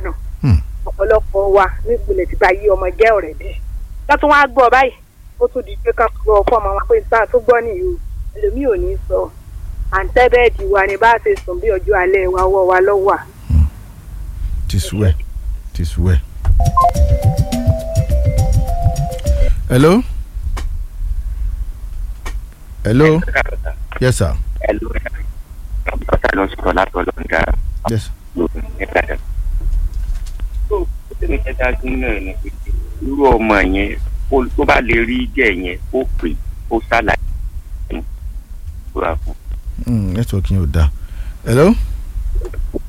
gbádùn Hmm. ọ̀pọ̀lọpọ̀ wa nípìnlẹ̀ ti bá yí ọmọ jẹ́ ọ̀rẹ́ dẹ̀ ká tún wá gbọ́ báyìí ó tún di pé ká gbọ́ fún ọmọ wa pé níta tó gbọ́ nìyí o ẹlòmíì ò ní sọ àǹtẹ́bẹ́ẹ̀dì wa ni bá a ṣe sùn bí ọjọ́ alẹ́ wa ọwọ́ wa lọ́wọ́ à. ti sú ẹ ti sú ẹ. hello. hello. yes sir. ẹlò ọ̀tá ló ń sọ̀rọ̀ látọ̀ lọ́ńdà yes. lóògùn nígbàdàn. tó o tẹ́lẹ̀ kẹta gún náà ni pé irú ọmọ yẹn kó- tó bá lè rí jẹ́ yẹn ó pè ó ṣàlàyé fún un. Mm, network yẹn ò dáa. hello.